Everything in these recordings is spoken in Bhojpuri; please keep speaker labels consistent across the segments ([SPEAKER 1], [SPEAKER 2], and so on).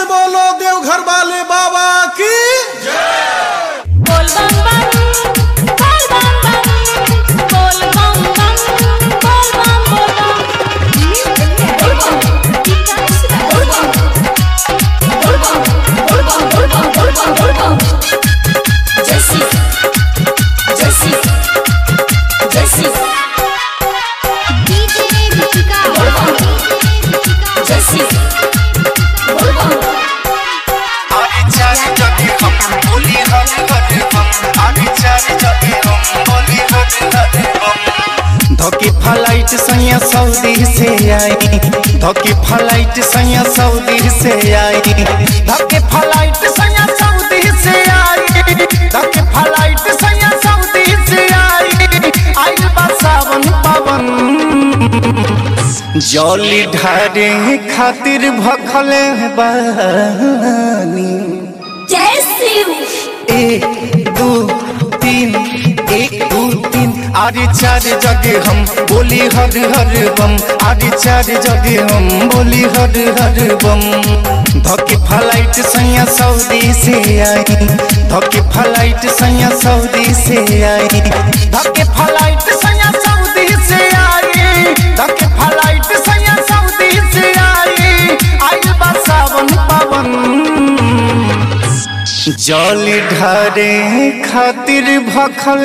[SPEAKER 1] से बोलो देवघर वाले बाबा की
[SPEAKER 2] बोल बम बम बोल बम बम बोल बम बम बोल बम बोल बम बोल बम बोल बम बोल बम बोल बम बोल बम बोल बम बोल बम बोल बम जैसी जैसी जैसी डीजे मिठिका बोल बम जैसी बोल बम
[SPEAKER 3] आगे चल जगे हम बोली हर हर बम आगे चल जगे हम बोली हर हर बम धोके फ्लाइट सैया सऊदी से आई धोके फ्लाइट सैया सऊदी से आई धोके फ्लाइट सैया सऊदी से आई धोके फ्लाइट सैया सऊदी से आई आई बा सावन पावन जौली ढारे खातिर भखल बानी
[SPEAKER 2] जैसी
[SPEAKER 3] एक दो तीन एक दो तीन आरे चार जगे हम बोली हर हर बम आरे चार जगे हम बोली हर हर बम धोके फ्लाइट सैया सऊदी से आई धोके फ्लाइट सैया सऊदी से आई धोके फ्लाइट सैया सऊदी से आई धोके फ्लाइट सैया सऊदी से आई आई बा सावन पावन जल ढारे खातिर भखल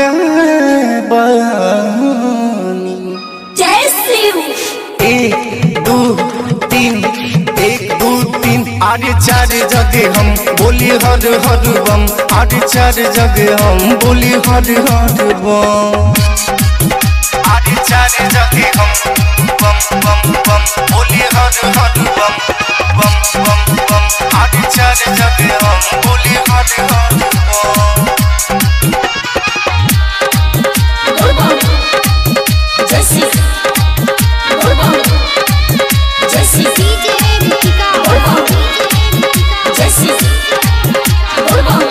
[SPEAKER 3] बानी
[SPEAKER 2] जैसी
[SPEAKER 3] एक दो तीन एक दो तीन आरे चार जगे हम बोली हर हर बम आरे चार जगे हम बोली हर हर बम आरे चार जगे हम बम बम बम बोली हर हर बम बम बम बम आरे चार जगे हम बोली हर हर बम
[SPEAKER 2] बोल बम जैसी बोल बम जैसी डीजे मिठिका बोल बम जैसी बोल बम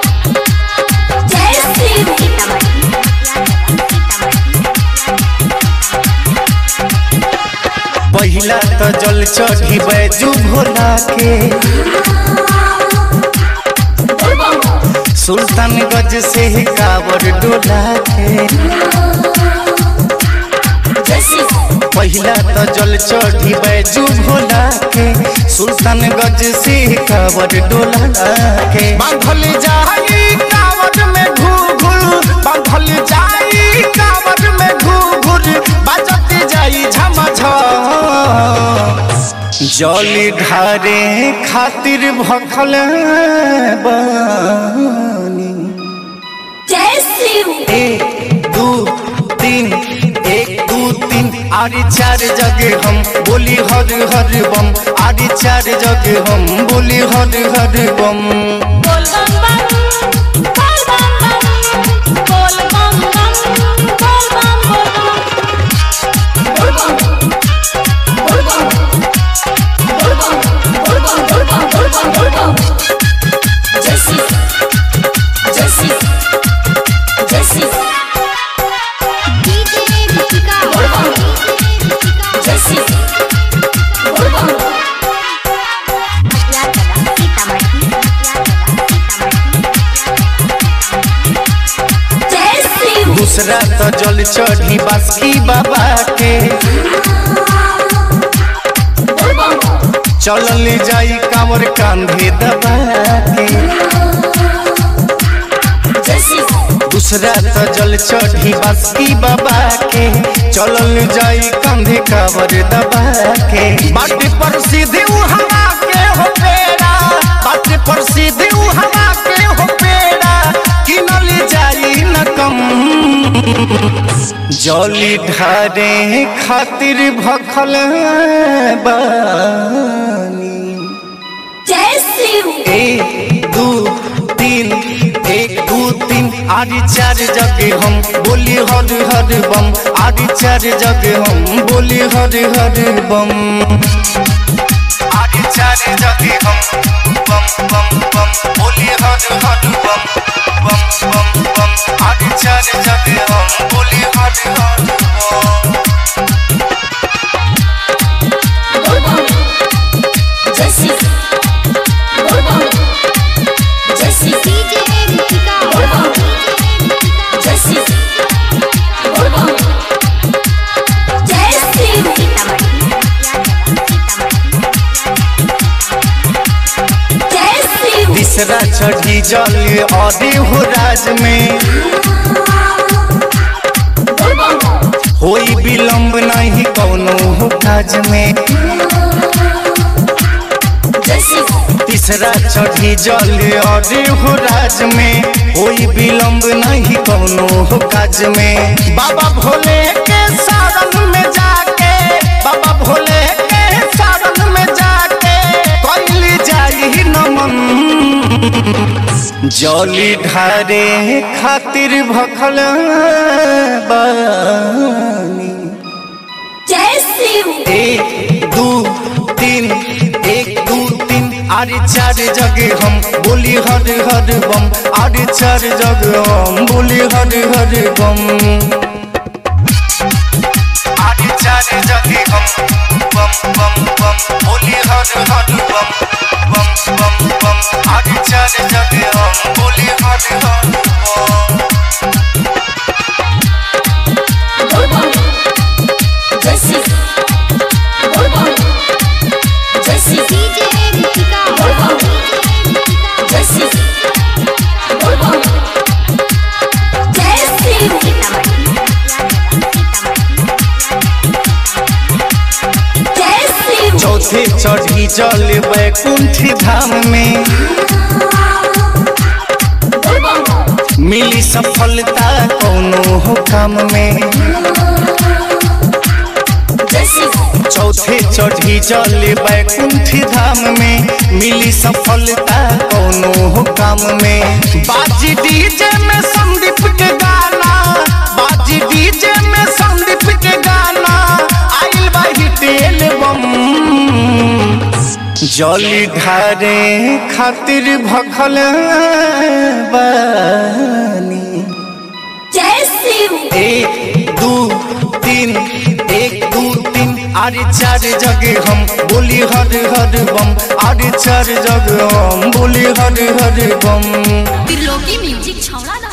[SPEAKER 2] जैसी
[SPEAKER 3] पहिला तो जल चढ़ी बैजू भोला के
[SPEAKER 2] बोल बम
[SPEAKER 3] सुल्तान गज से ही कावर डोला के
[SPEAKER 2] जैसी
[SPEAKER 3] पहिला तो जल चढ़ी बैजू भोला के सुल्तान गज से ही कावर डोला के बांधल जाई कावर में घूघूर बांधल जाई कावर में घूघूर बाजत जाई झमझ जल ढारे खातिर भखल बानी
[SPEAKER 2] जैसी
[SPEAKER 3] एक दो तीन एक दो तीन आरे चार जगे हम बोली हर हर बम आरे चार जगे हम बोली हर हर बम
[SPEAKER 2] बोल बम बम बोल बम बम बोल बम बम बोल बम बोल बम बोल बम बोल बम बोल बम बोल बम बोल बम बोल बम बोल बम जैसी जैसी जैसी डीजे मिठिका बोल बम जैसी बोल बम जैसी
[SPEAKER 3] दूसरा तो जल चढ़ी बासकी बाबा के
[SPEAKER 2] बोल बम
[SPEAKER 3] चलल जाई कांवर कांधे दबा के
[SPEAKER 2] जैसी
[SPEAKER 3] दूसरा तो जल चढ़ी बासकी बाबा के चलल जाई कंधे कावर दबा के बाटी पर सीधे हवा के हो पेड़ा बाटी पर सीधे हवा के हो पेड़ा किनल जाई न कम जली ढारे खातिर भखल बानी
[SPEAKER 2] जैसी
[SPEAKER 3] एक दो तीन एक दो तीन आरी चार जगे हम बोली हर हर बम आरी चार जगे हम बोली हर हर बम आरी चार जगे हम बम बम बम बोली हर हर बम बम बम बम आरी चार जगे हम बोली हर हर बम
[SPEAKER 2] बोल बम जैसी
[SPEAKER 3] तीसरा चढ़ी जल और हो राज में होई विलम्ब नहीं कौनो हो काज में तीसरा चढ़ी जल और हो राज में होई विलम्ब नहीं कौनो हो काज में बाबा भोले के शरण में जाके बाबा भोले के शरण में जाके कैली जाई नमन जली ढारे खातिर भखल बानी एक दू तीन एक दू तीन आरे चार जगह हम बोली हर हर बम आरे चार जगह हम बोली हर हर बम आरे चार जगह हम बम बम बम बोली हर हर बम बम बम बम आरे चार जगह हम बोली हर हर बम चौथे चढ़ी जल बैकुंठ धाम में मिली सफलता कौनो हो काम में चौथे चढ़ी जल बैकुंठ धाम में मिली सफलता कौनो हो काम में बाजी डीजे में संदीप के गाना बाजी डीजे में संदीप के गाना आइल बा हिटेल बम जली ढारे खातिर भखल बानी एक दू तीन एक दू तीन आरे चार जगह हम बोली हर हर बम आरे चार जगह हम बोली हर हर बम
[SPEAKER 2] त्रिलोकी म्यूजिक छौड़ा